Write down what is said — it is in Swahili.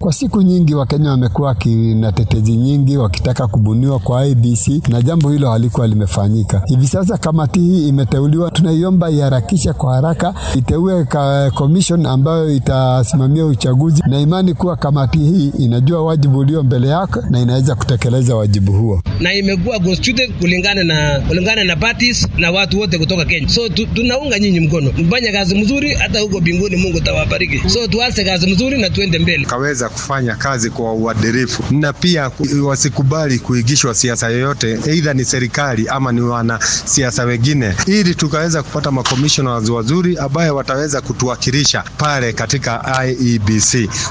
Kwa siku nyingi Wakenya wamekuwa na tetezi nyingi wakitaka kubuniwa kwa IBC na jambo hilo halikuwa limefanyika. Hivi sasa kamati hii imeteuliwa, tunaiomba iharakishe kwa haraka, iteue commission ambayo itasimamia uchaguzi, na imani kuwa kamati hii inajua wajibu ulio mbele yake na inaweza kutekeleza wajibu huo, na imekuwa constituted kulingana na kulingana na parties na watu wote kutoka Kenya. So tu, tunaunga nyinyi mkono, mfanye kazi mzuri, hata huko mbinguni Mungu tawabariki. So tuanze kazi mzuri na tuende mbele. Kaweza kufanya kazi kwa uadilifu na pia wasikubali kuigishwa siasa yoyote, aidha ni serikali ama ni wanasiasa wengine, ili tukaweza kupata makomishona wazuri ambaye wataweza kutuwakilisha pale katika IEBC.